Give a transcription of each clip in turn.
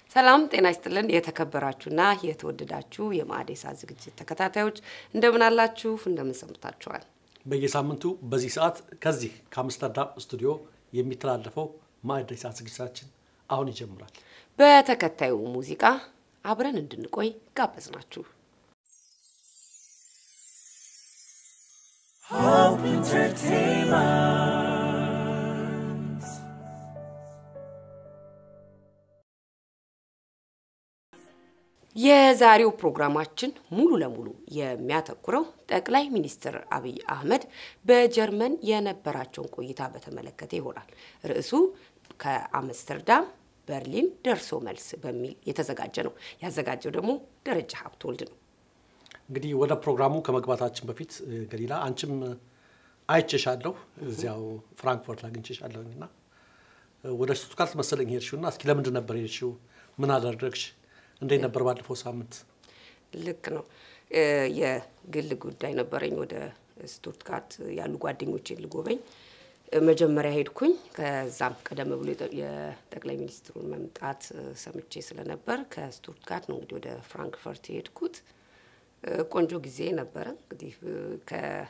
ሰላም ጤና ይስጥልን። የተከበራችሁና የተወደዳችሁ የማዕዴሳ ዝግጅት ተከታታዮች እንደምን አላችሁ? እንደምን ሰምታችኋል? በየሳምንቱ በዚህ ሰዓት ከዚህ ከአምስተርዳም ስቱዲዮ የሚተላለፈው ማዕዴሳ ዝግጅታችን አሁን ይጀምራል። በተከታዩ ሙዚቃ አብረን እንድንቆይ ጋበዝናችሁ። Hope Entertainment. የዛሬው ፕሮግራማችን ሙሉ ለሙሉ የሚያተኩረው ጠቅላይ ሚኒስትር አብይ አህመድ በጀርመን የነበራቸውን ቆይታ በተመለከተ ይሆናል። ርዕሱ ከአምስተርዳም በርሊን ደርሶ መልስ በሚል የተዘጋጀ ነው። ያዘጋጀው ደግሞ ደረጃ ሀብተወልድ ነው። እንግዲህ ወደ ፕሮግራሙ ከመግባታችን በፊት እ፣ ገሊላ አንቺም እ፣ አይቼሻለሁ እዚያው ፍራንክፈርት አግኝቼሻለሁኝ እና እ፣ ወደ ስቱትጋርት መሰለኝ ሄድሽው እና እስኪ ለምንድን ነበር ሄድሽው? ምን አደረግሽ? እንዴት ነበር ባለፈው ሳምንት? ልክ ነው። እ፣ የግል ጉዳይ ነበረኝ። ወደ ስቱትጋርት ያሉ ጓደኞቼን ልጎበኝ እ፣ መጀመሪያ ሄድኩኝ። ከዛም ቀደም ብሎ የጠ- የጠቅላይ ሚኒስትሩን መምጣት እ፣ ሰምቼ ስለነበር ከስቱትጋርት ነው እንግዲህ ወደ ፍራንክፈርት የሄድኩት። እ፣ ቆንጆ ጊዜ ነበረ። እንግዲህ እ፣ ከ-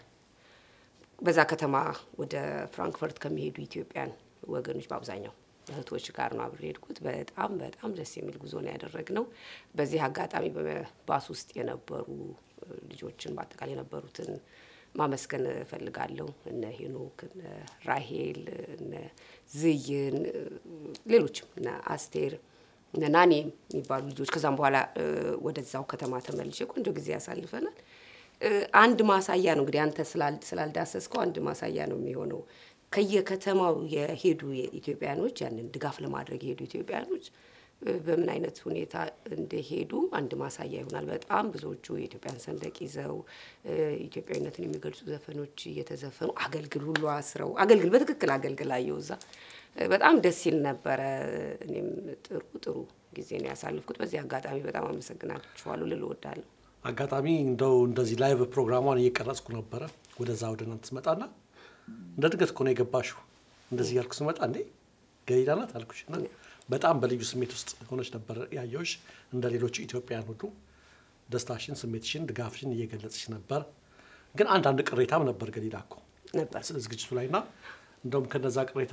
በዛ ከተማ ወደ ፍራንክፈርት ከሚሄዱ ኢትዮጵያን ወገኖች በአብዛኛው እህቶች ጋር ነው አብሬ ሄድኩት። በጣም በጣም ደስ የሚል ጉዞ ነው ያደረግነው። በዚህ አጋጣሚ በባስ ውስጥ የነበሩ እ፣ ልጆችን በአጠቃላይ የነበሩትን ማመስገን እፈልጋለሁ። እነ ሄኖክ፣ እነ ራሄል፣ እነ ዝይን፣ እ፣ ሌሎችም እነ አስቴር እነ ናኔ የሚባሉ ልጆች ከዛም በኋላ እ፣ ወደዛው ከተማ ተመልሼ ቆንጆ ጊዜ ያሳልፈናል። እ፣ አንድ ማሳያ ነው እንግዲህ አንተ ስላል- ስላልዳሰስከው አንድ ማሳያ ነው የሚሆነው። ከየከተማው የሄዱ የኢትዮጵያኖች ያንን ድጋፍ ለማድረግ የሄዱ ኢትዮጵያኖች እ፣ በምን አይነት ሁኔታ እንደሄዱ አንድ ማሳያ ይሆናል። በጣም ብዙዎቹ የኢትዮጵያን ሰንደቅ ይዘው እ፣ ኢትዮጵያዊነትን የሚገልጹ ዘፈኖች እየተዘፈኑ አገልግል ሁሉ አስረው አገልግል በትክክል አገልግል አየሁ እዛ እ፣ በጣም ደስ ይል ነበረ። እኔም ጥሩ ጥሩ ጊዜ ነው ያሳልፍኩት። በዚህ አጋጣሚ በጣም አመሰግናችኋለሁ ልል እወዳለሁ። አጋጣሚ እንደው እንደዚህ ላይቭ ፕሮግራሟን እየቀረጽኩ ነበረ ወደዛ ወደ እናንተ ስመጣና እንደ ድንገት እኮ ነው የገባሽው። እንደዚህ ያልኩ ስመጣ እንዴ ገሊላ ናት አልኩሽ እና በጣም በልዩ ስሜት ውስጥ ሆነች ነበር ያየሁሽ። እንደ ሌሎቹ ኢትዮጵያውያን ሁሉ ደስታሽን፣ ስሜትሽን፣ ድጋፍሽን እየገለጽሽ ነበር። ግን አንዳንድ ቅሬታም ነበር ገሊላ እኮ ነበር ዝግጅቱ ላይ እና እንደውም ከነዛ ቅሬታ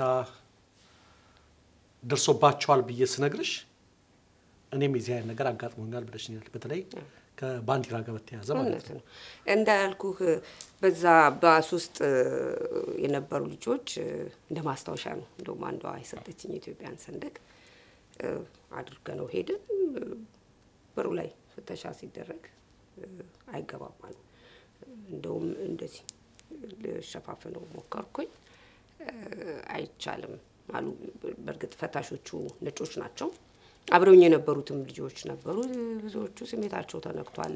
ደርሶባቸዋል ብዬ ስነግርሽ እኔም የዚህ አይነት ነገር አጋጥሞኛል ብለሽኛል። በተለይ ከባንዲራ ጋር በተያያዘ ማለት እውነት ነው። ነው እንዳልኩህ በዛ ባስ ውስጥ እ፣ የነበሩ ልጆች እ፣ እንደ ማስታወሻ ነው እንደውም አንዷ የሰጠችኝ የኢትዮጵያን ሰንደቅ እ፣ አድርገነው ሄድን። እ፣ በሩ ላይ ፍተሻ ሲደረግ እ፣ አይገባም አሉ። እንደውም እንደዚህ ልሸፋፍነው ሞከርኩኝ እ፣ አይቻልም አሉ። በእርግጥ ፈታሾቹ ነጮች ናቸው። አብረውኝ የነበሩትም ልጆች ነበሩ። ብዙዎቹ ስሜታቸው ተነክቷል።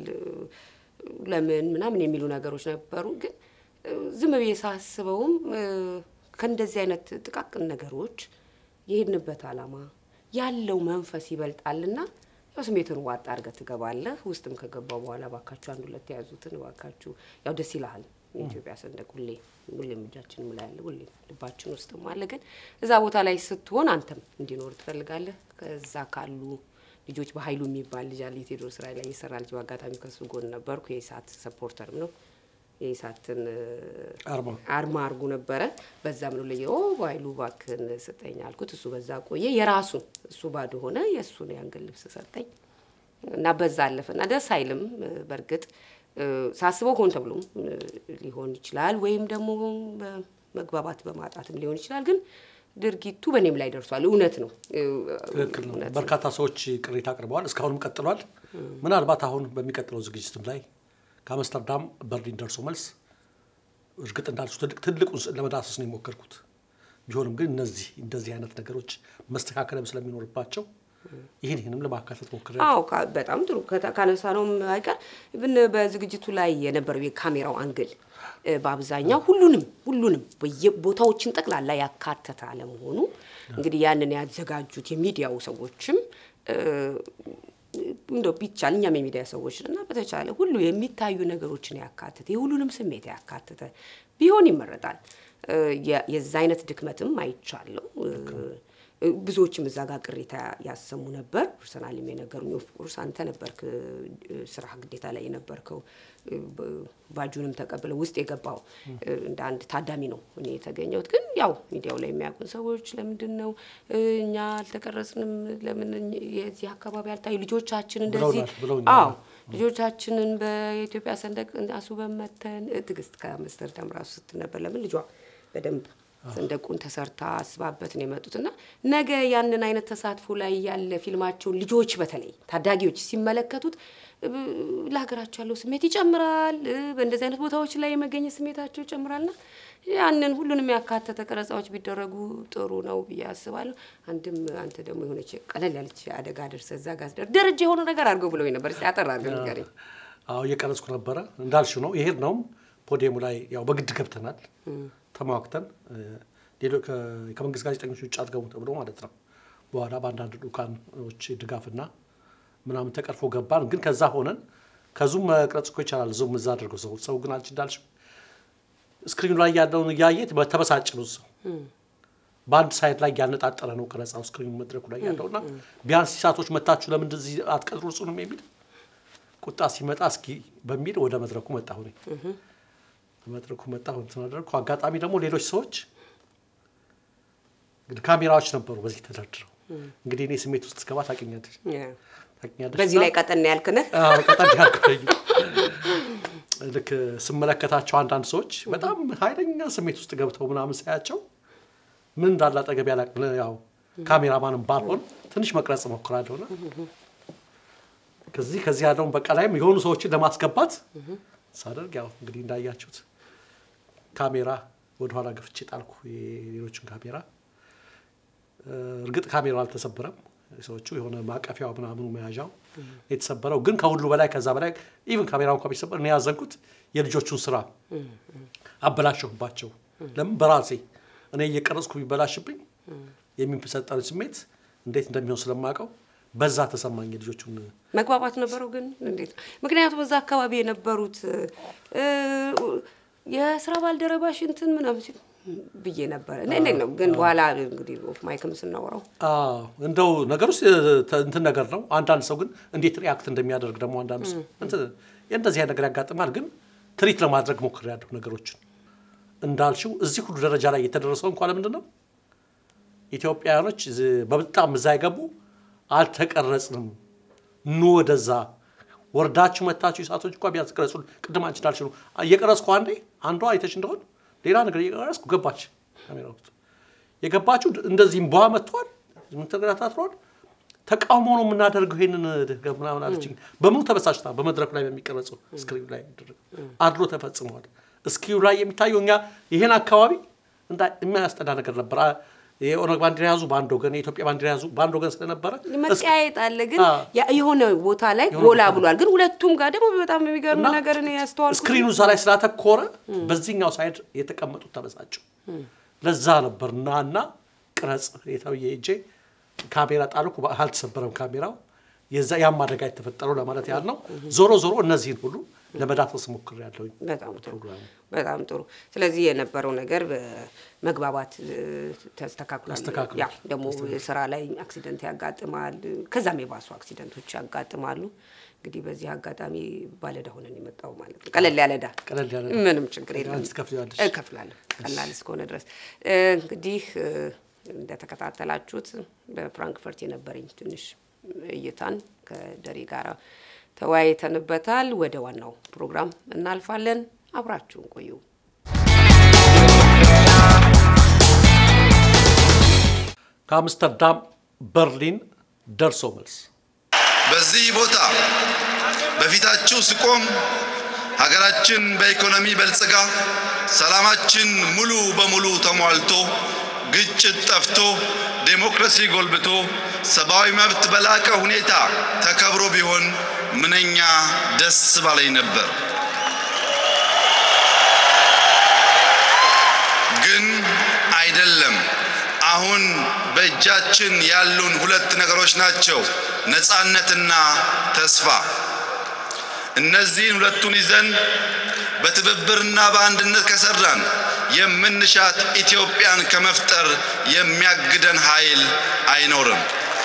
ለምን ምናምን የሚሉ ነገሮች ነበሩ። ግን እ፣ ዝም ብዬ ሳስበውም እ፣ ከእንደዚህ አይነት ጥቃቅን ነገሮች የሄድንበት ዓላማ ያለው መንፈስ ይበልጣልና ያው ስሜትን ዋጣ አድርገህ ትገባለህ። ውስጥም ከገባው በኋላ ባካችሁ አንድ ሁለት የያዙትን ባካችሁ ያው ደስ ይልሃል። የኢትዮጵያ ሰንደቅ ሁሌ ሁሌም እጃችንም ላይ አለ፣ ሁሌም ልባችን ውስጥም አለ። ግን እዛ ቦታ ላይ ስትሆን አንተም እንዲኖር ትፈልጋለህ። ከዛ ካሉ ልጆች በሀይሉ የሚባል ልጅ አለ የቴዎድሮስ ራዕይ ላይ የሰራ ልጅ በአጋጣሚ ከሱ ጎን ነበርኩ። የኢሳት ሰፖርተርም ነው። የኢሳትን አርማ አርማ አርጉ ነበረ። በዛም ነው ለየ ኦ በሀይሉ እባክህን ስጠኝ አልኩት። እሱ በዛ ቆየ። የራሱን እሱ ባዶ ሆነ። የእሱን የአንገት ልብስ ሰጠኝ እና በዛ አለፈ እና ደስ አይልም። በእርግጥ እ፣ ሳስበው ሆን ተብሎም እ፣ ሊሆን ይችላል ወይም ደግሞ በመግባባት በማጣትም ሊሆን ይችላል። ግን ድርጊቱ በእኔም ላይ ደርሷል። እውነት ነው እ፣ ትክክል ነው። እውነት ነው። በርካታ ሰዎች ቅሬታ አቅርበዋል። እስካሁንም ቀጥሏል። ምናልባት አሁን በሚቀጥለው ዝግጅትም ላይ ከአምስተርዳም በርሊን ደርሶ መልስ እርግጥ እንዳልሱ ትልቅ ትልቁን ስዕል ለመዳሰስ ነው የሞከርኩት። ቢሆንም ግን እነዚህ እንደዚህ አይነት ነገሮች መስተካከልም ስለሚኖርባቸው ይህን ይህንም ለማካተት ሞክሬያለሁ። አዎ ካ- በጣም ጥሩ ከታ- ካነሳነውም አይቀር ብን በዝግጅቱ ላይ የነበረው የካሜራው አንግል እ፣ በአብዛኛው ሁሉንም ሁሉንም ቦታዎችን ጠቅላላ ያካተተ አለመሆኑ እንግዲህ ያንን ያዘጋጁት የሚዲያው ሰዎችም እ፣ እንደው ቢቻል እኛም የሚዲያ ሰዎች እና በተቻለ ሁሉ የሚታዩ ነገሮችን ያካተተ የሁሉንም ስሜት ያካተተ ቢሆን ይመረጣል። እ፣ የ- የዛ አይነት ድክመትም አይቻለሁ። እ፣ ብዙዎችም እዛ ጋር ቅሬታ ያሰሙ ነበር። ፐርሰናልም የነገሩኝ ኦፍኮርስ አንተ ነበርክ ስራ ግዴታ ላይ የነበርከው ባጁንም ተቀብለው ውስጥ የገባው እንደ አንድ ታዳሚ ነው እኔ የተገኘሁት። ግን ያው ሚዲያው ላይ የሚያውቁን ሰዎች ለምንድን ነው እኛ አልተቀረጽንም? ለምን የዚህ አካባቢ አልታዩ ልጆቻችን እንደዚህ አዎ ልጆቻችንን በኢትዮጵያ ሰንደቅ አስውበን መተን ትዕግስት ከአምስተርዳም ራሱ ስትል ነበር። ለምን ልጇ በደንብ ሰንደቁን ተሰርታ አስባበት ነው የመጡት እና ነገ ያንን አይነት ተሳትፎ ላይ ያለ ፊልማቸውን ልጆች በተለይ ታዳጊዎች ሲመለከቱት ለሀገራቸው ያለው ስሜት ይጨምራል። በእንደዚህ አይነት ቦታዎች ላይ የመገኘት ስሜታቸው ይጨምራልና ያንን ሁሉንም ያካተተ ቀረጻዎች ቢደረጉ ጥሩ ነው ብዬ አስባለሁ። አንድም አንተ ደግሞ የሆነች ቀለል ያለች አደጋ ደርሰህ እዛ ጋር ስደርስ ደረጃ የሆነ ነገር አድርገው ብለው ነበር። እስኪ አጠር አድርገህ ንገረኝ። አዎ እየቀረጽኩ ነበረ እንዳልሽው ነው። ይሄድ ነውም ፖዲየሙ ላይ ያው በግድ ገብተናል ተሟግተን ከመንግስት ጋዜጠኞች ውጭ አትገቡ ተብሎ ማለት ነው። በኋላ በአንዳንድ ዱካኖች ድጋፍና ምናምን ተቀርፎ ገባን። ግን ከዛ ሆነን ከዙም መቅረጽ እኮ ይቻላል። ዙም እዛ አድርገው ሰው ሰው ግን አልች እንዳልሽው ስክሪኑ ላይ ያለውን እያየ ተበሳጭ ነው ሰው በአንድ ሳይድ ላይ ያነጣጠረ ነው ቀረጻው ስክሪኑ መድረኩ ላይ ያለው እና ቢያንስ ሲሳቶች መታችሁ ለምን እንደዚህ አትቀርጹንም የሚል ቁጣ ሲመጣ እስኪ በሚል ወደ መድረኩ መጣሁ እኔ መድረኩ መጣሁ እንትን አደረግኩ። አጋጣሚ ደግሞ ሌሎች ሰዎች እንግዲህ ካሜራዎች ነበሩ በዚህ ተደርድረው እንግዲህ እኔ ስሜት ውስጥ ስገባ ታውቂኛለሽ ታውቂኛለሽ በዚህ ላይ ቀጠን ያልክነህ ቀጠን ያልኩኝ ልክ ስመለከታቸው አንዳንድ ሰዎች በጣም ኃይለኛ ስሜት ውስጥ ገብተው ምናምን ሳያቸው ምን እንዳለ አጠገብ ያላቅ ያው ካሜራማንም ባልሆን ትንሽ መቅረጽ እሞክራለሁና ከዚህ ከዚህ ያለውን በቃ ላይም የሆኑ ሰዎችን ለማስገባት ሳደርግ ያው እንግዲህ እንዳያችሁት ካሜራ ወደኋላ ገፍቼ ጣልኩ። የሌሎችን ካሜራ እርግጥ ካሜራው አልተሰበረም። ሰዎቹ የሆነ ማቀፊያው ምናምኑ መያዣው የተሰበረው ግን ከሁሉ በላይ ከዛ በላይ ኢቭን ካሜራው እንኳ ቢሰበር እኔ ያዘንኩት የልጆቹን ስራ አበላሸሁባቸው። ለምን በራሴ እኔ እየቀረጽኩ ቢበላሽብኝ የሚሰጠን ስሜት እንዴት እንደሚሆን ስለማውቀው በዛ ተሰማኝ። የልጆቹን መግባባት ነበረው ግን እንዴት? ምክንያቱም በዛ አካባቢ የነበሩት የስራ ባልደረባሽ እንትን ምናምን ሲሉ ብዬ ነበረ። እንዴት ነው ግን በኋላ እንግዲህ ኦፍ ማይክም ስናወራው እንደው ነገር ውስጥ እንትን ነገር ነው። አንዳንድ ሰው ግን እንዴት ሪያክት እንደሚያደርግ ደግሞ አንዳንዱ ሰው እንደዚህ ነገር ያጋጥማል። ግን ትሪት ለማድረግ ሞክሬያለሁ ነገሮችን እንዳልሽው እዚህ ሁሉ ደረጃ ላይ የተደረሰው እንኳ ለምንድን ነው ኢትዮጵያውያኖች በጣም እዛ የገቡ አልተቀረጽንም፣ ኑ ወደዛ ወርዳችሁ መታችሁ ሰዓቶች እንኳ ቢያንስ ቅረጹ። ቅድም አንቺ እንዳልሽ ነው እየቀረጽኩ አንዴ አንዷ አይተሽ እንደሆን ሌላ ነገር እየቀረጽኩ ገባች ካሜራ ውስጥ የገባችሁ እንደዚህ እምቧ መጥቷል፣ ምንተገታትሯል ተቃውሞ ነው የምናደርገው ይሄንን ምናምን አለችኝ። በምኑ ተበሳጭታ በመድረኩ ላይ በሚቀረጸው ስክሪኑ ላይ አድሎ ተፈጽመዋል። እስኪዩ ላይ የሚታየው እኛ ይሄን አካባቢ የሚያስጠላ ነገር ነበር። የኦነግ ባንዲራ ያዙ በአንድ ወገን፣ የኢትዮጵያ ባንዲራ ያዙ በአንድ ወገን ስለነበረ መቀያየጥ አለ። ግን የሆነ ቦታ ላይ ጎላ ብሏል። ግን ሁለቱም ጋር ደግሞ በጣም የሚገርም ነገር ያስተዋል። ስክሪኑ እዛ ላይ ስላተኮረ በዚህኛው ሳይድ የተቀመጡት ተበሳጩ። ለዛ ነበር እና እና ቅረጽ የተብዬ እጄ ካሜራ ጣልኩ። አልተሰበረም ካሜራው። የዛ ያም አደጋ የተፈጠረው ለማለት ያህል ነው። ዞሮ ዞሮ እነዚህን ሁሉ ለመዳሰስ ሞክሬያለሁኝ። በጣም ጥሩ በጣም ጥሩ። ስለዚህ የነበረው ነገር በመግባባት ተስተካክሏል። ያ ደግሞ ስራ ላይ አክሲደንት ያጋጥማል፣ ከዛም የባሱ አክሲደንቶች ያጋጥማሉ። እንግዲህ በዚህ አጋጣሚ ባለዕዳ ሆነን የመጣው ማለት ነው። ቀለል ያለ ዕዳ ቀለል ያለ ምንም ችግር የለም፣ ትከፍያለሽ? እከፍላለሁ ቀላል እስከሆነ ድረስ እንግዲህ እንደተከታተላችሁት በፍራንክፈርት የነበረኝ ትንሽ እይታን ከደሬ ጋር ተወያይተንበታል። ወደ ዋናው ፕሮግራም እናልፋለን። አብራችሁን ቆዩ። ከአምስተርዳም በርሊን ደርሶ መልስ በዚህ ቦታ በፊታችሁ ስቆም ሀገራችን በኢኮኖሚ በልጽጋ ሰላማችን ሙሉ በሙሉ ተሟልቶ ግጭት ጠፍቶ ዴሞክራሲ ጎልብቶ ሰብአዊ መብት በላቀ ሁኔታ ተከብሮ ቢሆን ምንኛ ደስ ባለኝ ነበር። ግን አይደለም። አሁን በእጃችን ያሉን ሁለት ነገሮች ናቸው፣ ነፃነትና ተስፋ። እነዚህን ሁለቱን ይዘን በትብብርና በአንድነት ከሰራን የምንሻት ኢትዮጵያን ከመፍጠር የሚያግደን ኃይል አይኖርም።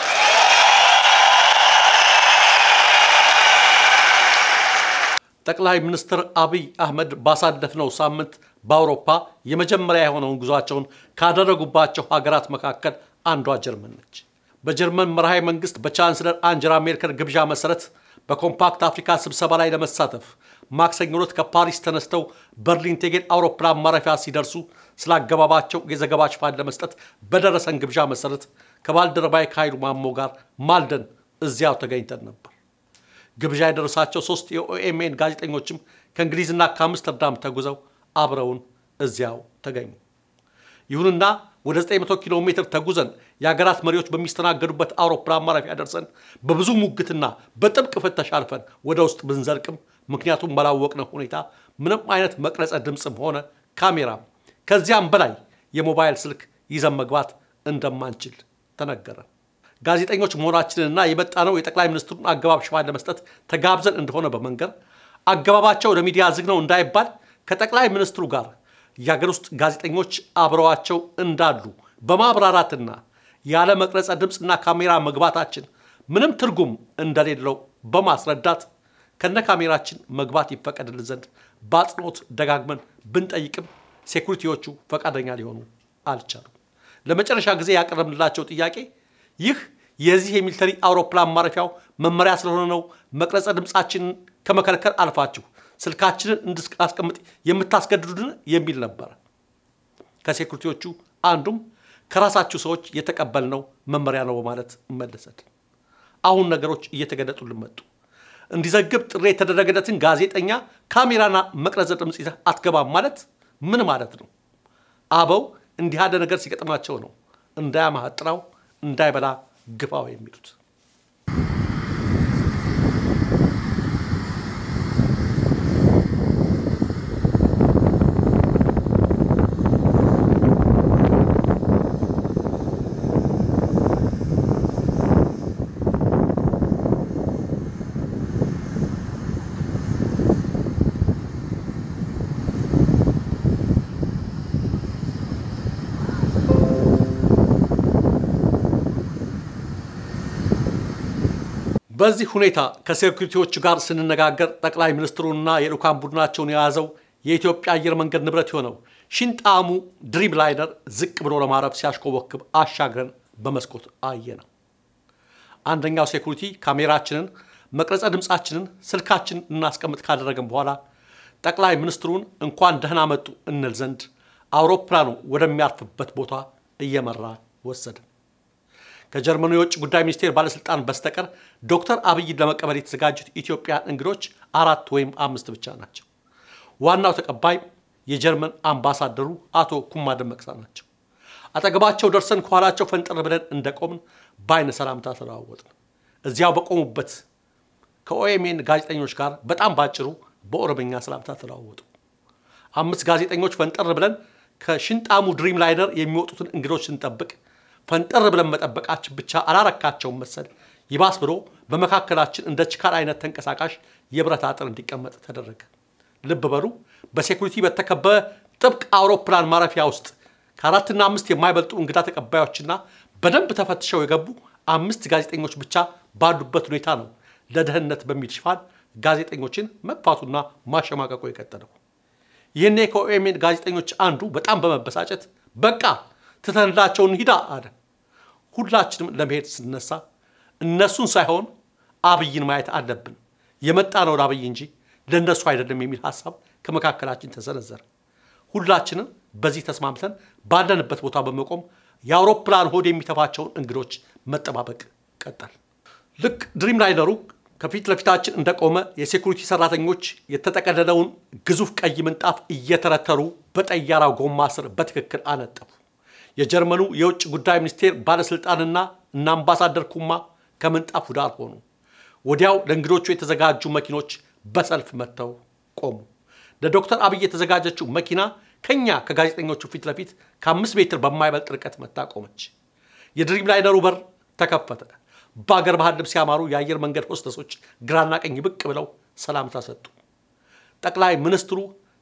ጠቅላይ ሚኒስትር አብይ አህመድ ባሳለፍነው ሳምንት በአውሮፓ የመጀመሪያ የሆነውን ጉዟቸውን ካደረጉባቸው ሀገራት መካከል አንዷ ጀርመን ነች። በጀርመን መርሃዊ መንግስት በቻንስለር አንጀላ ሜርከል ግብዣ መሰረት በኮምፓክት አፍሪካ ስብሰባ ላይ ለመሳተፍ ማክሰኞ ዕለት ከፓሪስ ተነስተው በርሊን ቴጌን አውሮፕላን ማረፊያ ሲደርሱ ስላገባባቸው የዘገባ ሽፋን ለመስጠት በደረሰን ግብዣ መሰረት ከባልደረባይ ከኃይሉ ማሞ ጋር ማልደን እዚያው ተገኝተን ነበር። ግብዣ የደረሳቸው ሶስት የኦኤምኤን ጋዜጠኞችም ከእንግሊዝና ከአምስተርዳም ተጉዘው አብረውን እዚያው ተገኙ። ይሁንና ወደ 900 ኪሎ ሜትር ተጉዘን የሀገራት መሪዎች በሚስተናገዱበት አውሮፕላን ማረፊያ ደርሰን በብዙ ሙግትና በጥብቅ ፍተሻ አልፈን ወደ ውስጥ ብንዘልቅም ምክንያቱም ባላወቅነው ሁኔታ ምንም አይነት መቅረጸ ድምፅም ሆነ ካሜራም ከዚያም በላይ የሞባይል ስልክ ይዘን መግባት እንደማንችል ተነገረ። ጋዜጠኞች መሆናችንንና የመጣነው የጠቅላይ ሚኒስትሩን አገባብ ሽፋን ለመስጠት ተጋብዘን እንደሆነ በመንገር አገባባቸው ለሚዲያ ዝግ ነው እንዳይባል ከጠቅላይ ሚኒስትሩ ጋር የሀገር ውስጥ ጋዜጠኞች አብረዋቸው እንዳሉ በማብራራትና ያለ መቅረጸ ድምፅና ካሜራ መግባታችን ምንም ትርጉም እንደሌለው በማስረዳት ከነ ካሜራችን መግባት ይፈቀድልን ዘንድ በአጽንኦት ደጋግመን ብንጠይቅም ሴኩሪቲዎቹ ፈቃደኛ ሊሆኑ አልቻሉም። ለመጨረሻ ጊዜ ያቀረብንላቸው ጥያቄ ይህ የዚህ የሚሊተሪ አውሮፕላን ማረፊያው መመሪያ ስለሆነ ነው መቅረጸ ድምፃችንን ከመከልከል አልፋችሁ ስልካችንን እንድናስቀምጥ የምታስገድዱን የሚል ነበረ። ከሴኩሪቲዎቹ አንዱም ከራሳችሁ ሰዎች የተቀበልነው መመሪያ ነው በማለት መለሰት። አሁን ነገሮች እየተገለጡልን መጡ። እንዲዘግብ ጥሪ የተደረገለትን ጋዜጠኛ ካሜራና መቅረጸ ድምፅ ይዘህ አትገባም ማለት ምን ማለት ነው? አበው እንዲህ ያለ ነገር ሲገጥማቸው ነው እንዳያማጥራው እንዳይበላ ግፋው የሚሉት። በዚህ ሁኔታ ከሴኩሪቲዎቹ ጋር ስንነጋገር ጠቅላይ ሚኒስትሩና የልዑካን ቡድናቸውን የያዘው የኢትዮጵያ አየር መንገድ ንብረት የሆነው ሽንጣሙ ድሪም ላይነር ዝቅ ብሎ ለማረፍ ሲያሽኮበክብ አሻግረን በመስኮት አየ ነው። አንደኛው ሴኩሪቲ ካሜራችንን፣ መቅረጸ ድምፃችንን፣ ስልካችንን እናስቀምጥ ካደረገን በኋላ ጠቅላይ ሚኒስትሩን እንኳን ደህና መጡ እንል ዘንድ አውሮፕላኑ ወደሚያርፍበት ቦታ እየመራ ወሰድን። ከጀርመኑ የውጭ ጉዳይ ሚኒስቴር ባለስልጣን በስተቀር ዶክተር አብይን ለመቀበል የተዘጋጁት ኢትዮጵያን እንግዶች አራት ወይም አምስት ብቻ ናቸው። ዋናው ተቀባይ የጀርመን አምባሳደሩ አቶ ኩማ ደመቅሳ ናቸው። አጠገባቸው ደርሰን ከኋላቸው ፈንጠር ብለን እንደቆምን በአይነ ሰላምታ ተለዋወጥን። እዚያው በቆሙበት ከኦኤምኤን ጋዜጠኞች ጋር በጣም ባጭሩ በኦሮምኛ ሰላምታ ተለዋወጡ። አምስት ጋዜጠኞች ፈንጠር ብለን ከሽንጣሙ ድሪም ላይነር የሚወጡትን እንግዶች ስንጠብቅ ፈንጠር ብለን መጠበቃችን ብቻ አላረካቸውም መሰል ይባስ ብሎ በመካከላችን እንደ ችካል አይነት ተንቀሳቃሽ የብረት አጥር እንዲቀመጥ ተደረገ። ልብ በሉ በሴኩሪቲ በተከበበ ጥብቅ አውሮፕላን ማረፊያ ውስጥ ከአራትና አምስት የማይበልጡ እንግዳ ተቀባዮችና በደንብ ተፈትሸው የገቡ አምስት ጋዜጠኞች ብቻ ባሉበት ሁኔታ ነው ለደህንነት በሚል ሽፋን ጋዜጠኞችን መግፋቱና ማሸማቀቁ የቀጠለው። ይህኔ ከኦኤምኤን ጋዜጠኞች አንዱ በጣም በመበሳጨት በቃ ትተንላቸውን ሂዳ አለ። ሁላችንም ለመሄድ ስነሳ እነሱን ሳይሆን አብይን ማየት አለብን፣ የመጣ ነው ለአብይ እንጂ ለእነሱ አይደለም የሚል ሀሳብ ከመካከላችን ተሰነዘረ። ሁላችንም በዚህ ተስማምተን ባለንበት ቦታ በመቆም የአውሮፕላን ሆድ የሚተፋቸውን እንግዶች መጠባበቅ ቀጠል። ልክ ድሪም ላይነሩ ከፊት ለፊታችን እንደቆመ የሴኩሪቲ ሰራተኞች የተጠቀለለውን ግዙፍ ቀይ ምንጣፍ እየተረተሩ በጠያራው ጎማ ስር በትክክል አነጠፉ። የጀርመኑ የውጭ ጉዳይ ሚኒስቴር ባለስልጣንና እና አምባሳደር ኩማ ከምንጣፉ ዳር ሆኑ። ወዲያው ለእንግዶቹ የተዘጋጁ መኪኖች በሰልፍ መጥተው ቆሙ። ለዶክተር አብይ የተዘጋጀችው መኪና ከኛ ከጋዜጠኞቹ ፊት ለፊት ከአምስት ሜትር በማይበልጥ ርቀት መታ ቆመች። የድሪም ላይነሩ በር ተከፈተ። በአገር ባህል ልብስ ያማሩ የአየር መንገድ ሆስተሶች ግራና ቀኝ ብቅ ብለው ሰላምታ ሰጡ። ጠቅላይ ሚኒስትሩ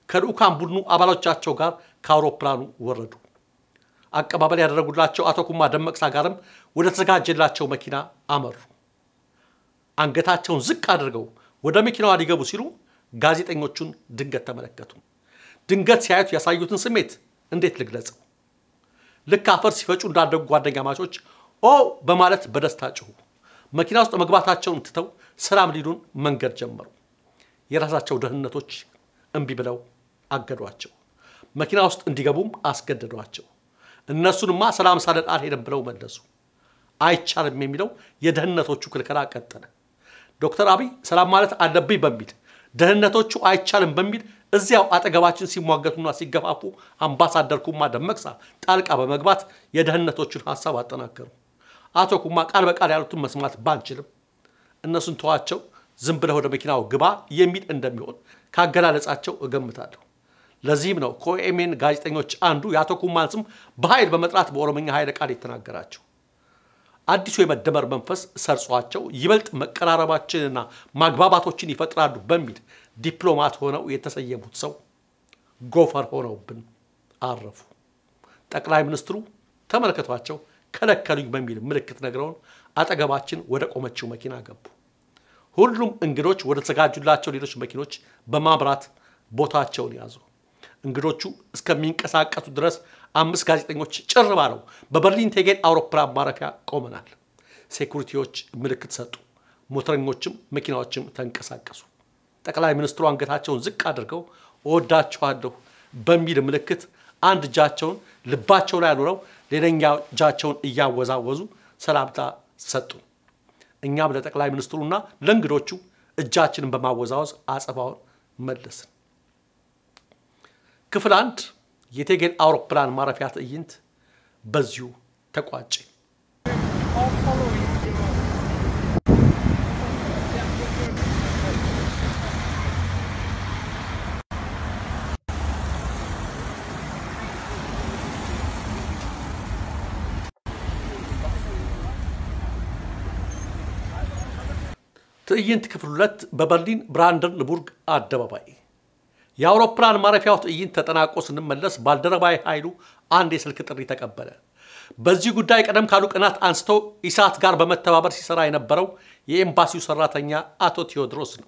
ከልዑካን ቡድኑ አባሎቻቸው ጋር ከአውሮፕላኑ ወረዱ። አቀባበል ያደረጉላቸው አቶ ኩማ ደመቅሳ ጋርም ወደ ተዘጋጀላቸው መኪና አመሩ። አንገታቸውን ዝቅ አድርገው ወደ መኪናዋ ሊገቡ ሲሉ ጋዜጠኞቹን ድንገት ተመለከቱ። ድንገት ሲያዩት ያሳዩትን ስሜት እንዴት ልግለጸው? ልክ አፈር ሲፈጩ እንዳደጉ ጓደኛ ማቾች ኦ በማለት በደስታ ጮሁ። መኪና ውስጥ መግባታቸውን ትተው ሰላም ሊሉን መንገድ ጀመሩ። የራሳቸው ደህንነቶች እምቢ ብለው አገዷቸው። መኪና ውስጥ እንዲገቡም አስገደዷቸው። እነሱንማ ሰላም ሳለን አልሄድም ብለው መለሱ። አይቻልም የሚለው የደህንነቶቹ ክልከላ ቀጠለ። ዶክተር አብይ ሰላም ማለት አለብኝ በሚል ደህንነቶቹ አይቻልም በሚል እዚያው አጠገባችን ሲሟገቱና ሲገፋፉ አምባሳደር ኩማ ደመቅሳ ጣልቃ በመግባት የደህንነቶቹን ሀሳብ አጠናከሩ። አቶ ኩማ ቃል በቃል ያሉትን መስማት ባንችልም እነሱን ተዋቸው፣ ዝም ብለህ ወደ መኪናው ግባ የሚል እንደሚሆን ካገላለጻቸው እገምታለሁ። ለዚህም ነው ከኦኤምኤን ጋዜጠኞች አንዱ የአቶ ኩማን ስም በኃይል በመጥራት በኦሮምኛ ኃይለ ቃል የተናገራቸው። አዲሱ የመደመር መንፈስ ሰርጿቸው ይበልጥ መቀራረባችንና ማግባባቶችን ይፈጥራሉ በሚል ዲፕሎማት ሆነው የተሰየሙት ሰው ጎፈር ሆነውብን አረፉ። ጠቅላይ ሚኒስትሩ ተመለከቷቸው፣ ከለከሉኝ በሚል ምልክት ነግረውን አጠገባችን ወደ ቆመችው መኪና ገቡ። ሁሉም እንግዶች ወደ ተዘጋጁላቸው ሌሎች መኪኖች በማምራት ቦታቸውን ያዙ። እንግዶቹ እስከሚንቀሳቀሱ ድረስ አምስት ጋዜጠኞች ጭር ባለው በበርሊን ቴጌት አውሮፕላን ማረፊያ ቆመናል። ሴኩሪቲዎች ምልክት ሰጡ። ሞተረኞችም መኪናዎችም ተንቀሳቀሱ። ጠቅላይ ሚኒስትሩ አንገታቸውን ዝቅ አድርገው እወዳችኋለሁ በሚል ምልክት አንድ እጃቸውን ልባቸው ላይ አኑረው ሌላኛ እጃቸውን እያወዛወዙ ሰላምታ ሰጡ። እኛም ለጠቅላይ ሚኒስትሩና ለእንግዶቹ እጃችንን በማወዛወዝ አጸፋውን መለስን። ክፍል አንድ የቴጌን አውሮፕላን ማረፊያ ትዕይንት በዚሁ ተቋጨ። ትዕይንት ክፍል ሁለት በበርሊን ብራንደንቡርግ አደባባይ የአውሮፕላን ማረፊያው ትዕይንት ተጠናቆ ስንመለስ ባልደረባዊ ኃይሉ አንድ የስልክ ጥሪ ተቀበለ። በዚህ ጉዳይ ቀደም ካሉ ቀናት አንስቶ ኢሳት ጋር በመተባበር ሲሰራ የነበረው የኤምባሲው ሰራተኛ አቶ ቴዎድሮስ ነው።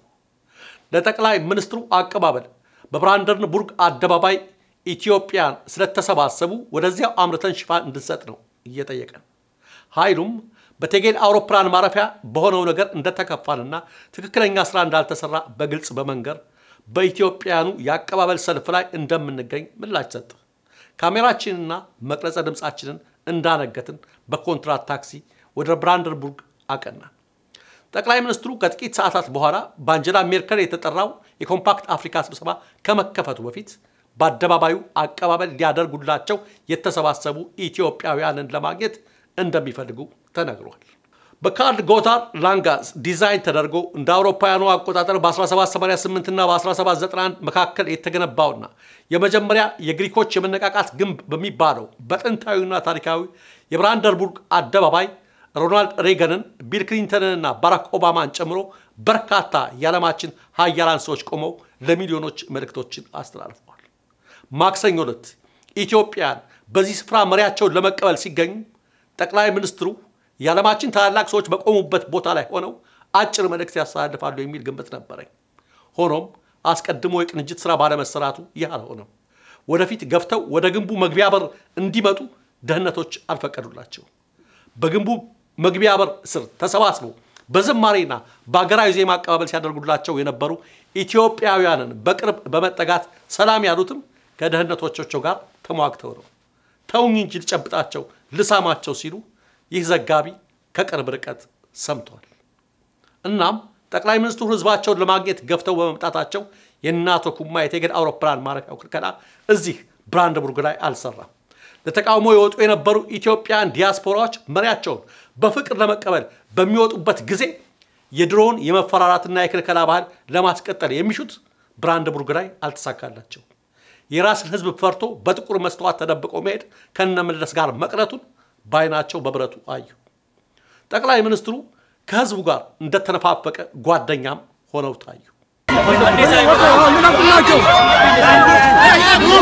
ለጠቅላይ ሚኒስትሩ አቀባበል በብራንደንቡርግ አደባባይ ኢትዮጵያን ስለተሰባሰቡ ወደዚያው አምርተን ሽፋን እንድንሰጥ ነው እየጠየቀን። ኃይሉም በቴጌል አውሮፕላን ማረፊያ በሆነው ነገር እንደተከፋንና ትክክለኛ ስራ እንዳልተሰራ በግልጽ በመንገር በኢትዮጵያኑ የአቀባበል ሰልፍ ላይ እንደምንገኝ ምላሽ ሰጠ። ካሜራችንና መቅረጸ ድምፃችንን እንዳነገትን በኮንትራት ታክሲ ወደ ብራንደንቡርግ አቀናን። ጠቅላይ ሚኒስትሩ ከጥቂት ሰዓታት በኋላ በአንጀላ ሜርከል የተጠራው የኮምፓክት አፍሪካ ስብሰባ ከመከፈቱ በፊት በአደባባዩ አቀባበል ሊያደርጉላቸው የተሰባሰቡ ኢትዮጵያውያንን ለማግኘት እንደሚፈልጉ ተነግሯል። በካርል ጎታር ላንጋስ ዲዛይን ተደርጎ እንደ አውሮፓውያኑ አቆጣጠር በ1788 እና በ1791 መካከል የተገነባውና የመጀመሪያ የግሪኮች የመነቃቃት ግንብ በሚባለው በጥንታዊና ታሪካዊ የብራንደንቡርግ አደባባይ ሮናልድ ሬገንን፣ ቢል ክሊንተንንና ባራክ ኦባማን ጨምሮ በርካታ የዓለማችን ሀያላን ሰዎች ቆመው ለሚሊዮኖች መልእክቶችን አስተላልፈዋል። ማክሰኞ ዕለት ኢትዮጵያን በዚህ ስፍራ መሪያቸውን ለመቀበል ሲገኙ ጠቅላይ ሚኒስትሩ የዓለማችን ታላላቅ ሰዎች በቆሙበት ቦታ ላይ ሆነው አጭር መልእክት ያስተላልፋሉ የሚል ግምት ነበረኝ። ሆኖም አስቀድሞ የቅንጅት ስራ ባለመሰራቱ ይህ አልሆነም። ወደፊት ገፍተው ወደ ግንቡ መግቢያ በር እንዲመጡ ደህንነቶች አልፈቀዱላቸው። በግንቡ መግቢያ በር ስር ተሰባስበው በዝማሬና በአገራዊ ዜማ አቀባበል ሲያደርጉላቸው የነበሩ ኢትዮጵያውያንን በቅርብ በመጠጋት ሰላም ያሉትም ከደህንነቶቻቸው ጋር ተሟግተው ነው። ተውኝ እንጂ ልጨብጣቸው፣ ልሳማቸው ሲሉ ይህ ዘጋቢ ከቅርብ ርቀት ሰምቷል። እናም ጠቅላይ ሚኒስትሩ ህዝባቸውን ለማግኘት ገፍተው በመምጣታቸው የእነ አቶ ኩማ የቴጌድ አውሮፕላን ማረፊያው ክልከላ እዚህ ብራንደንቡርግ ላይ አልሰራም። ለተቃውሞ የወጡ የነበሩ ኢትዮጵያን ዲያስፖራዎች መሪያቸውን በፍቅር ለመቀበል በሚወጡበት ጊዜ የድሮውን የመፈራራትና የክልከላ ባህል ለማስቀጠል የሚሹት ብራንደንቡርግ ላይ አልተሳካላቸው። የራስን ህዝብ ፈርቶ በጥቁር መስተዋት ተደብቆ መሄድ ከነመለስ ጋር መቅረቱን በዓይናቸው በብረቱ አዩ። ጠቅላይ ሚኒስትሩ ከህዝቡ ጋር እንደተነፋፈቀ ጓደኛም ሆነው ታዩ።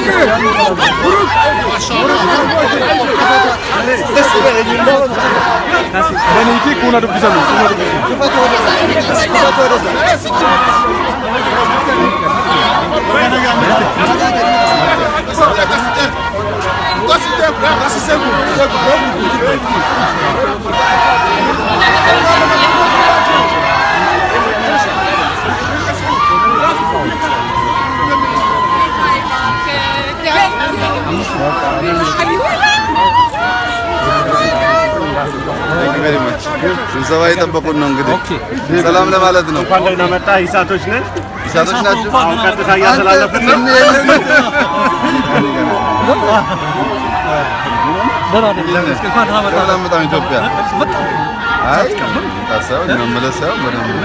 ስብሰባ የጠበቁን ነው እንግዲህ ሰላም ለማለት ነው። እንኳን ደህና መጣ። ኢሳቶች ነን። ኢሳቶች ናቸው። አሁን ቀጥታ እያስተላለፍን ነው። ሰላም በጣም ኢትዮጵያ አይ ታሳብ መመለስ ሳይሆን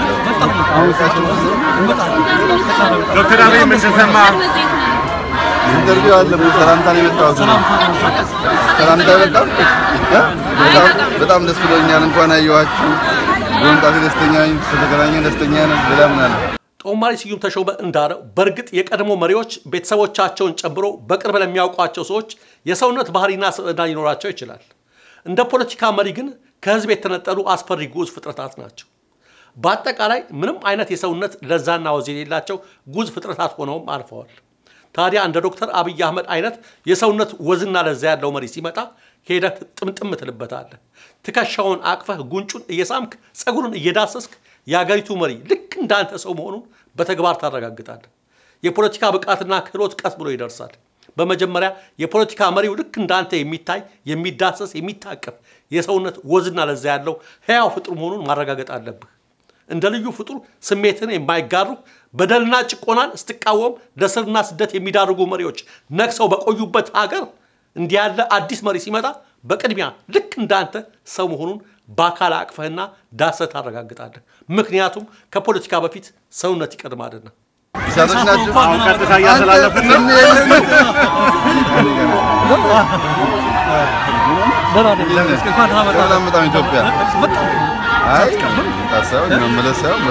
ዶክተር አብይ ምን ተሰማ? ኢንተርቪው አለ። ሰላምታ ነው የመጣሁት። ሰላምታ በጣም በጣም በጣም ደስ ብሎኛል። እንኳን አየኋችሁ። በመምጣቴ ደስተኛ ነኝ። ስለተገናኘን ደስተኛ ነን። ሌላ ምን አለ? ጦማሪ ስዩም ተሾመ እንዳለው በእርግጥ የቀድሞ መሪዎች ቤተሰቦቻቸውን ጨምሮ በቅርብ ለሚያውቋቸው ሰዎች የሰውነት ባህሪና ስብዕና ሊኖራቸው ይችላል። እንደ ፖለቲካ መሪ ግን ከህዝብ የተነጠሉ አስፈሪ ጉዝ ፍጥረታት ናቸው። በአጠቃላይ ምንም አይነት የሰውነት ለዛና ወዝ የሌላቸው ጉዝ ፍጥረታት ሆነውም አልፈዋል። ታዲያ እንደ ዶክተር አብይ አህመድ አይነት የሰውነት ወዝና ለዛ ያለው መሪ ሲመጣ ሄደህ ጥምጥም ትልበታለህ። ትከሻውን አቅፈህ ጉንጩን እየሳምክ ፀጉሩን እየዳሰስክ የአገሪቱ መሪ ልክ እንዳንተ ሰው መሆኑን በተግባር ታረጋግጣለህ። የፖለቲካ ብቃትና ክህሎት ቀስ ብሎ ይደርሳል። በመጀመሪያ የፖለቲካ መሪው ልክ እንዳንተ የሚታይ የሚዳሰስ የሚታቀፍ የሰውነት ወዝና ለዛ ያለው ሕያው ፍጡር መሆኑን ማረጋገጥ አለብህ። እንደ ልዩ ፍጡር ስሜትን የማይጋሩ በደልና ጭቆናን ስትቃወም ለስርና ስደት የሚዳርጉ መሪዎች ነግሰው በቆዩበት ሀገር እንዲህ ያለ አዲስ መሪ ሲመጣ በቅድሚያ ልክ እንዳንተ ሰው መሆኑን በአካል አቅፈህና ዳሰህ ታረጋግጣለህ። ምክንያቱም ከፖለቲካ በፊት ሰውነት ይቀድማልና። ኢሳቶች ናቸው። አሁን ቀጥታ እያስተላለፍን ነው። ሰላም በጣም ኢትዮጵያ አይ ታሳብ መመለስ ሳይሆን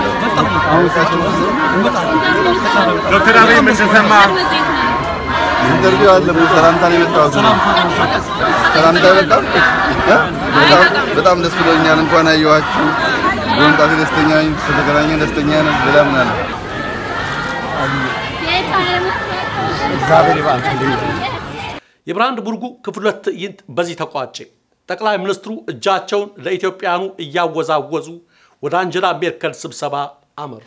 ዶክተር አብይ ምን ተሰማ? ኢንተርቪው አለ። ሰላምታ ነው የመጣሁት። ሰላምታ በጣም በጣም በጣም ደስ ብሎኛል። እንኳን አየኋችሁ። በመምጣቴ ደስተኛ ነኝ። ስለተገናኘን ደስተኛ ነን። ሌላ ምን አለ? የብርሃን ቡርጉ ክፍል ሁለት ትዕይንት በዚህ ተቋጨ። ጠቅላይ ሚኒስትሩ እጃቸውን ለኢትዮጵያኑ እያወዛወዙ ወደ አንጀላ ሜርከል ስብሰባ አመሩ።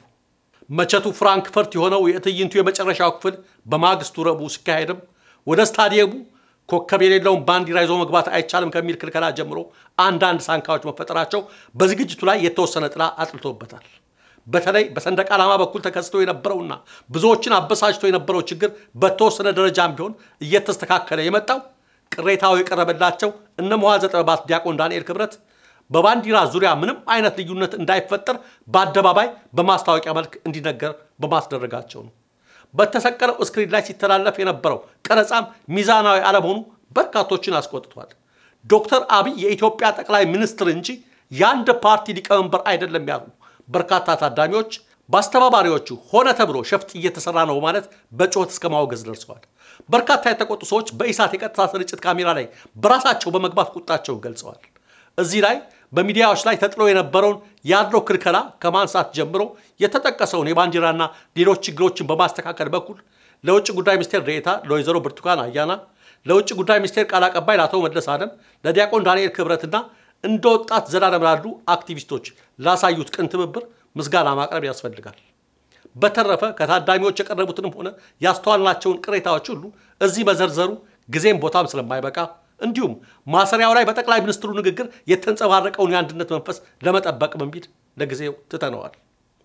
መቸቱ ፍራንክፈርት የሆነው የትዕይንቱ የመጨረሻው ክፍል በማግስቱ ረቡዕ ሲካሄድም ወደ ስታዲየሙ ኮከብ የሌለውን ባንዲራ ይዞ መግባት አይቻልም ከሚል ክልከላ ጀምሮ አንዳንድ ሳንካዎች መፈጠራቸው በዝግጅቱ ላይ የተወሰነ ጥላ አጥልቶበታል። በተለይ በሰንደቅ ዓላማ በኩል ተከስቶ የነበረውና ብዙዎችን አበሳጭቶ የነበረው ችግር በተወሰነ ደረጃም ቢሆን እየተስተካከለ የመጣው ቅሬታው የቀረበላቸው እነ መዋዘ ጥበባት ዲያቆን ዳንኤል ክብረት በባንዲራ ዙሪያ ምንም አይነት ልዩነት እንዳይፈጠር በአደባባይ በማስታወቂያ መልክ እንዲነገር በማስደረጋቸው ነው። በተሰቀለው ስክሪን ላይ ሲተላለፍ የነበረው ቀረጻም ሚዛናዊ አለመሆኑ በርካቶችን አስቆጥቷል። ዶክተር አብይ የኢትዮጵያ ጠቅላይ ሚኒስትር እንጂ የአንድ ፓርቲ ሊቀመንበር አይደለም ያሉ በርካታ ታዳሚዎች በአስተባባሪዎቹ ሆነ ተብሎ ሸፍጥ እየተሰራ ነው ማለት በጩኸት እስከ ማወገዝ ደርሰዋል። በርካታ የተቆጡ ሰዎች በኢሳት የቀጥታ ስርጭት ካሜራ ላይ በራሳቸው በመግባት ቁጣቸውን ገልጸዋል። እዚህ ላይ በሚዲያዎች ላይ ተጥሎ የነበረውን ያለው ክልከላ ከማንሳት ጀምሮ የተጠቀሰውን የባንዲራና ሌሎች ችግሮችን በማስተካከል በኩል ለውጭ ጉዳይ ሚኒስቴር ዴኤታ ለወይዘሮ ብርቱካን አያና፣ ለውጭ ጉዳይ ሚኒስቴር ቃል አቀባይ ለአቶ መለስ አለም፣ ለዲያቆን ዳንኤል ክብረትና እንደ ወጣት ዘላለም ላሉ አክቲቪስቶች ላሳዩት ቅን ትብብር ምስጋና ማቅረብ ያስፈልጋል። በተረፈ ከታዳሚዎች የቀረቡትንም ሆነ ያስተዋልናቸውን ቅሬታዎች ሁሉ እዚህ መዘርዘሩ ጊዜም ቦታም ስለማይበቃ እንዲሁም ማሰሪያው ላይ በጠቅላይ ሚኒስትሩ ንግግር የተንጸባረቀውን የአንድነት መንፈስ ለመጠበቅ በሚል ለጊዜው ትተነዋል።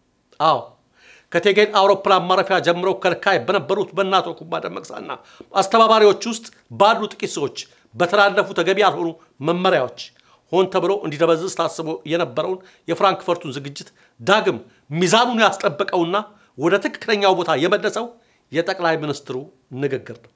አዎ ከቴጌን አውሮፕላን ማረፊያ ጀምረው ከልካይ በነበሩት በእነ አቶ ኩማ ደመቅሳና አስተባባሪዎች ውስጥ ባሉ ጥቂት ሰዎች በተላለፉ ተገቢ ያልሆኑ መመሪያዎች ሆን ተብሎ እንዲደበዝዝ ታስቦ የነበረውን የፍራንክፈርቱን ዝግጅት ዳግም ሚዛኑን ያስጠበቀውና ወደ ትክክለኛው ቦታ የመለሰው የጠቅላይ ሚኒስትሩ ንግግር ነው።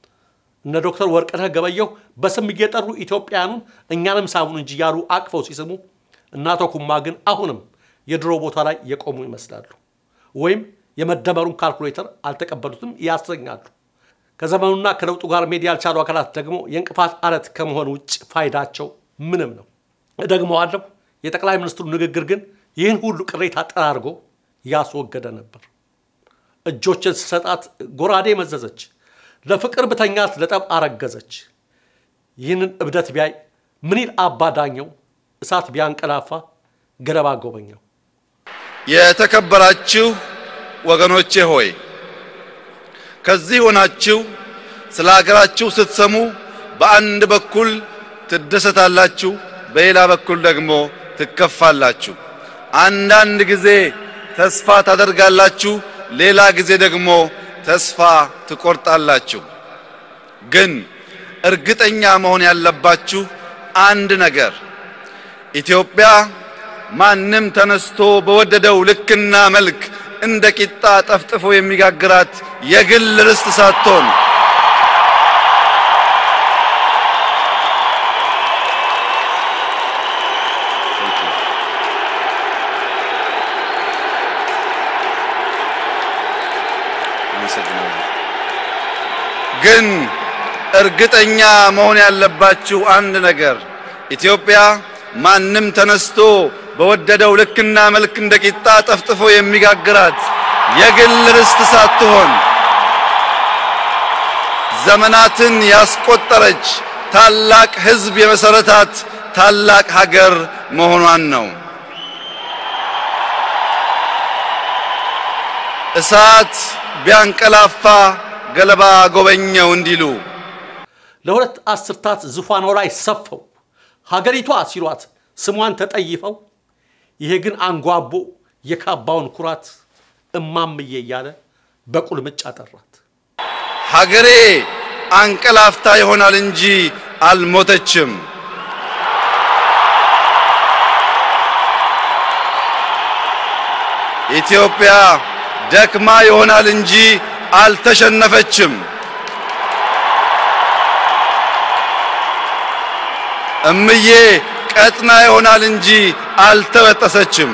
እነ ዶክተር ወርቅነህ ገበየሁ በስም እየጠሩ ኢትዮጵያውያኑን እኛንም ሳሙን እንጂ ያሉ አቅፈው ሲስሙ፣ እነ አቶ ኩማ ግን አሁንም የድሮ ቦታ ላይ የቆሙ ይመስላሉ። ወይም የመደመሩን ካልኩሌተር አልተቀበሉትም ያሰኛሉ። ከዘመኑና ከለውጡ ጋር መሄድ ያልቻሉ አካላት ደግሞ የእንቅፋት አለት ከመሆን ውጭ ፋይዳቸው ምንም ነው። እደግመዋለሁ። የጠቅላይ ሚኒስትሩ ንግግር ግን ይህን ሁሉ ቅሬታ ጠራርጎ ያስወገደ ነበር። እጆችን ስሰጣት ጎራዴ መዘዘች፣ ለፍቅር ብተኛት ለጠብ አረገዘች። ይህንን እብደት ቢያይ ምን ይል አባ ዳኘው፣ እሳት ቢያንቀላፋ ገለባ ጎበኘው። የተከበራችሁ ወገኖቼ ሆይ ከዚህ ሆናችሁ ስለ ሀገራችሁ ስትሰሙ በአንድ በኩል ትደሰታላችሁ፣ በሌላ በኩል ደግሞ ትከፋላችሁ። አንዳንድ ጊዜ ተስፋ ታደርጋላችሁ፣ ሌላ ጊዜ ደግሞ ተስፋ ትቆርጣላችሁ። ግን እርግጠኛ መሆን ያለባችሁ አንድ ነገር ኢትዮጵያ ማንም ተነስቶ በወደደው ልክና መልክ እንደ ቂጣ ጠፍጥፎ የሚጋግራት የግል ርስት ሳትሆን ግን እርግጠኛ መሆን ያለባችሁ አንድ ነገር ኢትዮጵያ ማንም ተነስቶ በወደደው ልክና መልክ እንደ ቂጣ ጠፍጥፎ የሚጋግራት የግል ርስት ሳትሆን ዘመናትን ያስቆጠረች ታላቅ ሕዝብ የመሰረታት ታላቅ ሀገር መሆኗን ነው። እሳት ቢያንቀላፋ ገለባ ጎበኘው እንዲሉ ለሁለት አስርታት ዙፋኗ ላይ ሰፈው ሀገሪቷ ሲሏት ስሟን ተጠይፈው ይሄ ግን አንጓቦ የካባውን ኩራት እማምዬ እያለ በቁልምጫ ጠራት። ሀገሬ አንቀላፍታ ይሆናል እንጂ አልሞተችም። ኢትዮጵያ ደክማ ይሆናል እንጂ አልተሸነፈችም። እምዬ ቀጥና ይሆናል እንጂ አልተበጠሰችም።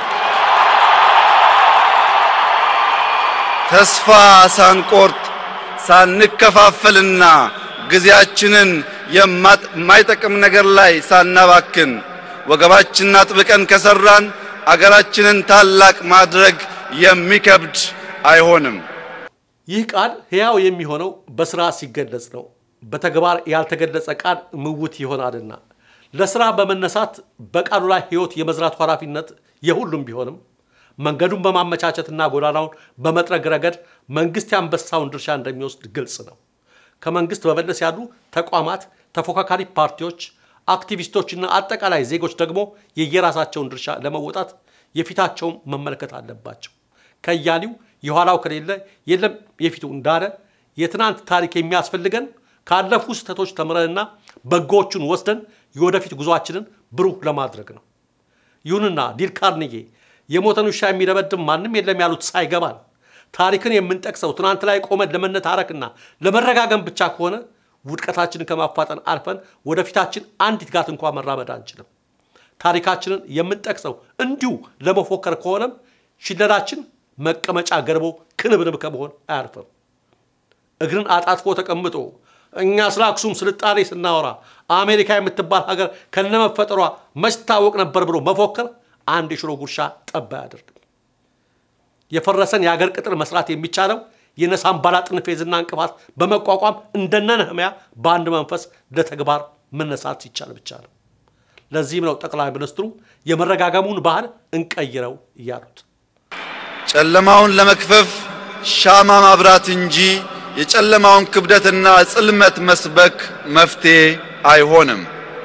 ተስፋ ሳንቆርጥ ሳንከፋፈልና ጊዜያችንን የማይጠቅም ነገር ላይ ሳናባክን ወገባችንን አጥብቀን ከሰራን አገራችንን ታላቅ ማድረግ የሚከብድ አይሆንም። ይህ ቃል ሕያው የሚሆነው በስራ ሲገለጽ ነው። በተግባር ያልተገለጸ ቃል ምውት ይሆናልና ለስራ በመነሳት በቃሉ ላይ ሕይወት የመዝራቱ ኃላፊነት የሁሉም ቢሆንም መንገዱን በማመቻቸትና ጎዳናውን በመጥረግ ረገድ መንግስት ያንበሳውን ድርሻ እንደሚወስድ ግልጽ ነው። ከመንግስት በመለስ ያሉ ተቋማት፣ ተፎካካሪ ፓርቲዎች፣ አክቲቪስቶችና አጠቃላይ ዜጎች ደግሞ የየራሳቸውን ድርሻ ለመወጣት የፊታቸውን መመልከት አለባቸው። ከያሊው የኋላው ከሌለ የለም የፊቱ እንዳለ የትናንት ታሪክ የሚያስፈልገን ካለፉ ስህተቶች ተምረንና በጎዎቹን ወስደን የወደፊት ጉዟችንን ብሩህ ለማድረግ ነው። ይሁንና ዲል ካርኔጌ የሞተን ውሻ የሚደበድብ ማንም የለም ያሉት ሳይገባን ታሪክን የምንጠቅሰው ትናንት ላይ ቆመን ለመነታረክና ለመረጋገም ብቻ ከሆነ ውድቀታችንን ከማፋጠን አልፈን ወደፊታችን አንዲት ጋት እንኳ መራመድ አንችልም። ታሪካችንን የምንጠቅሰው እንዲሁ ለመፎከር ከሆነም ሽለላችን መቀመጫ ገርቦ ክንብንብ ከመሆን አያርፍም። እግርን አጣጥፎ ተቀምጦ እኛ ስለ አክሱም ስልጣኔ ስናወራ አሜሪካ የምትባል ሀገር ከነመፈጠሯ መች ታወቅ ነበር ብሎ መፎከር አንድ የሽሮ ጉርሻ ጠብ አያደርግም። የፈረሰን የአገር ቅጥር መስራት የሚቻለው የነሳምባላጥን ፌዝና እንቅፋት በመቋቋም እንደነ ነህምያ በአንድ መንፈስ ለተግባር መነሳት ሲቻል ብቻ ነው። ለዚህም ነው ጠቅላይ ሚኒስትሩ የመረጋገሙን ባህል እንቀይረው እያሉት። ጨለማውን ለመክፈፍ ሻማ ማብራት እንጂ የጨለማውን ክብደትና ጽልመት መስበክ መፍትሄ አይሆንም።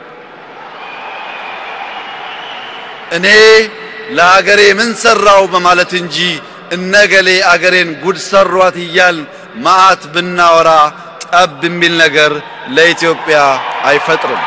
እኔ ለአገሬ ምን ሰራው በማለት እንጂ እነገሌ አገሬን ጉድ ሰሯት እያል መዓት ብናወራ ጠብ የሚል ነገር ለኢትዮጵያ አይፈጥርም።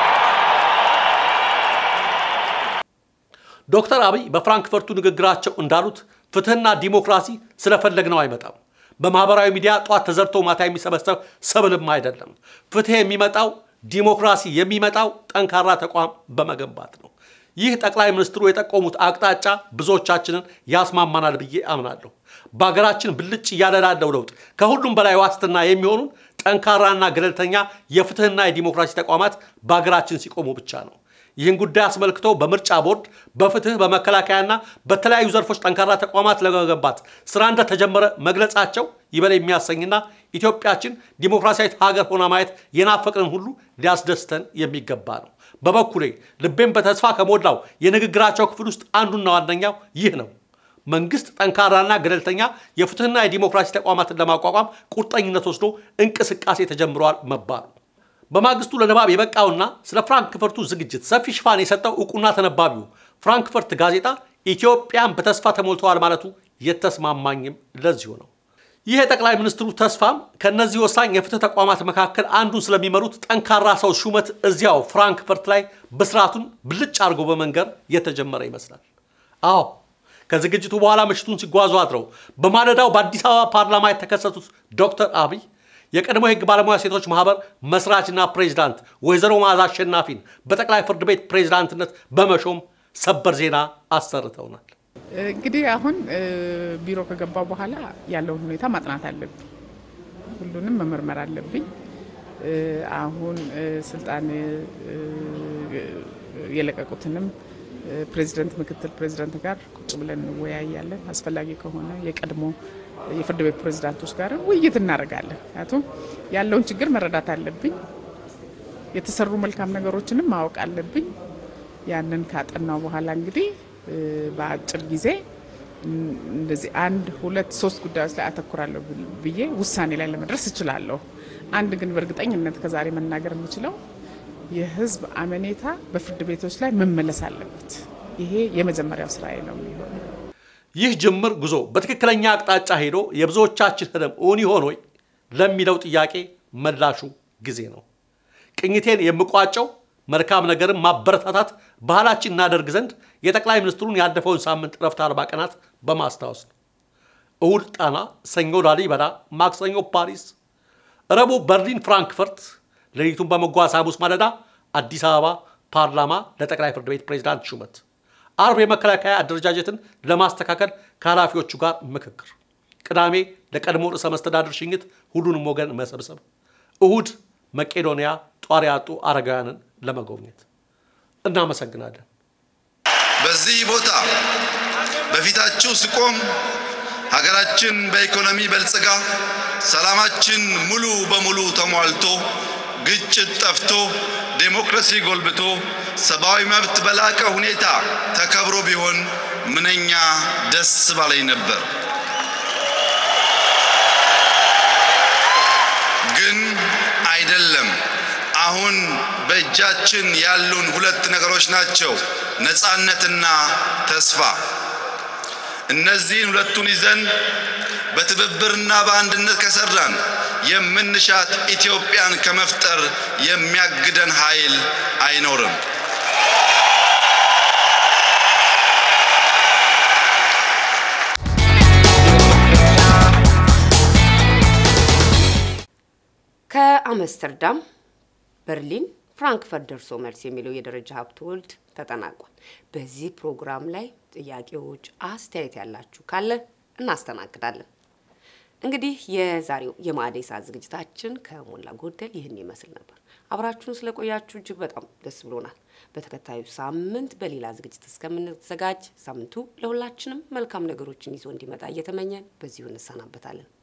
ዶክተር አብይ በፍራንክፈርቱ ንግግራቸው እንዳሉት ፍትህና ዲሞክራሲ ስለፈለግነው አይመጣም። በማህበራዊ ሚዲያ ጧት ተዘርቶ ማታ የሚሰበሰብ ሰብልም አይደለም። ፍትህ የሚመጣው ዲሞክራሲ የሚመጣው ጠንካራ ተቋም በመገንባት ነው። ይህ ጠቅላይ ሚኒስትሩ የጠቆሙት አቅጣጫ ብዙዎቻችንን ያስማማናል ብዬ አምናለሁ። በሀገራችን ብልጭ እያለ ላለው ለውጥ ከሁሉም በላይ ዋስትና የሚሆኑን ጠንካራና ገለልተኛ የፍትህና የዲሞክራሲ ተቋማት በሀገራችን ሲቆሙ ብቻ ነው። ይህን ጉዳይ አስመልክቶ በምርጫ ቦርድ፣ በፍትህ፣ በመከላከያና በተለያዩ ዘርፎች ጠንካራ ተቋማት ለመገንባት ስራ እንደተጀመረ መግለጻቸው ይበል የሚያሰኝና ኢትዮጵያችን ዲሞክራሲያዊት ሀገር ሆና ማየት የናፈቅንን ሁሉ ሊያስደስተን የሚገባ ነው። በበኩሌ ልቤን በተስፋ ከሞላው የንግግራቸው ክፍል ውስጥ አንዱና ዋነኛው ይህ ነው። መንግስት ጠንካራና ገለልተኛ የፍትህና የዲሞክራሲ ተቋማትን ለማቋቋም ቁርጠኝነት ወስዶ እንቅስቃሴ ተጀምረዋል መባሉ በማግስቱ ለንባብ የበቃውና ስለ ፍራንክፈርቱ ዝግጅት ሰፊ ሽፋን የሰጠው እውቁና ተነባቢው ፍራንክፈርት ጋዜጣ ኢትዮጵያን በተስፋ ተሞልተዋል ማለቱ የተስማማኝም ለዚሁ ነው። ይህ የጠቅላይ ሚኒስትሩ ተስፋም ከእነዚህ ወሳኝ የፍትህ ተቋማት መካከል አንዱን ስለሚመሩት ጠንካራ ሰው ሹመት እዚያው ፍራንክፈርት ላይ ብስራቱን ብልጭ አድርጎ በመንገር የተጀመረ ይመስላል። አዎ ከዝግጅቱ በኋላ ምሽቱን ሲጓዙ አድረው በማለዳው በአዲስ አበባ ፓርላማ የተከሰቱት ዶክተር አብይ የቀድሞ የህግ ባለሙያ ሴቶች ማህበር መስራችና ፕሬዚዳንት ወይዘሮ መዓዛ አሸናፊን በጠቅላይ ፍርድ ቤት ፕሬዚዳንትነት በመሾም ሰበር ዜና አሰርተውናል። እንግዲህ አሁን ቢሮ ከገባው በኋላ ያለውን ሁኔታ ማጥናት አለብኝ። ሁሉንም መመርመር አለብኝ። አሁን ስልጣን የለቀቁትንም ፕሬዚደንት፣ ምክትል ፕሬዚደንት ጋር ቁጭ ብለን እንወያያለን። አስፈላጊ ከሆነ የቀድሞ የፍርድ ቤት ፕሬዚዳንቶች ጋር ውይይት እናደርጋለን። ምክንያቱም ያለውን ችግር መረዳት አለብኝ። የተሰሩ መልካም ነገሮችንም ማወቅ አለብኝ። ያንን ካጠናው በኋላ እንግዲህ በአጭር ጊዜ እንደዚህ አንድ ሁለት ሶስት ጉዳዮች ላይ አተኩራለሁ ብዬ ውሳኔ ላይ ለመድረስ እችላለሁ። አንድ ግን በእርግጠኝነት ከዛሬ መናገር የምችለው የህዝብ አመኔታ በፍርድ ቤቶች ላይ መመለስ አለበት። ይሄ የመጀመሪያው ስራዬ ነው የሚሆነው። ይህ ጅምር ጉዞ በትክክለኛ አቅጣጫ ሄዶ የብዙዎቻችን ህልም እውን ይሆን ወይ ለሚለው ጥያቄ መላሹ ጊዜ ነው። ቅኝቴን የምቋጨው መልካም ነገርን ማበረታታት ባህላችን እናደርግ ዘንድ የጠቅላይ ሚኒስትሩን ያለፈውን ሳምንት እረፍት አርባ ቀናት በማስታወስ ነው። እሁድ ጣና፣ ሰኞ ላሊበላ፣ ማክሰኞ ፓሪስ፣ ረቡዕ በርሊን ፍራንክፈርት፣ ሌሊቱን በመጓዝ ሐሙስ ማለዳ አዲስ አበባ ፓርላማ ለጠቅላይ ፍርድ ቤት ፕሬዚዳንት ሹመት፣ አርብ የመከላከያ አደረጃጀትን ለማስተካከል ከኃላፊዎቹ ጋር ምክክር፣ ቅዳሜ ለቀድሞ ርዕሰ መስተዳድር ሽኝት ሁሉንም ወገን መሰብሰብ፣ እሁድ መቄዶንያ ጧሪ ያጡ አረጋውያንን ለመጎብኘት። እናመሰግናለን። በዚህ ቦታ በፊታችሁ ስቆም ሀገራችን በኢኮኖሚ በልጽጋ ሰላማችን ሙሉ በሙሉ ተሟልቶ ግጭት ጠፍቶ ዴሞክራሲ ጎልብቶ ሰብአዊ መብት በላቀ ሁኔታ ተከብሮ ቢሆን ምንኛ ደስ ባለኝ ነበር። ግን አይደለም። አሁን በእጃችን ያሉን ሁለት ነገሮች ናቸው፣ ነፃነትና ተስፋ። እነዚህን ሁለቱን ይዘን በትብብርና በአንድነት ከሰራን የምንሻት ኢትዮጵያን ከመፍጠር የሚያግደን ኃይል አይኖርም። ከአምስተርዳም በርሊን ፍራንክፈርት ደርሶ መልስ የሚለው የደረጃ ሀብተ ወልድ ተጠናቋል። በዚህ ፕሮግራም ላይ ጥያቄዎች፣ አስተያየት ያላችሁ ካለ እናስተናግዳለን። እንግዲህ የዛሬው የማዕደ ሰዓት ዝግጅታችን ከሞላ ጎደል ይህን ይመስል ነበር። አብራችሁን ስለቆያችሁ እጅግ በጣም ደስ ብሎናል። በተከታዩ ሳምንት በሌላ ዝግጅት እስከምንዘጋጅ ሳምንቱ ለሁላችንም መልካም ነገሮችን ይዞ እንዲመጣ እየተመኘን በዚሁ እንሰናበታለን።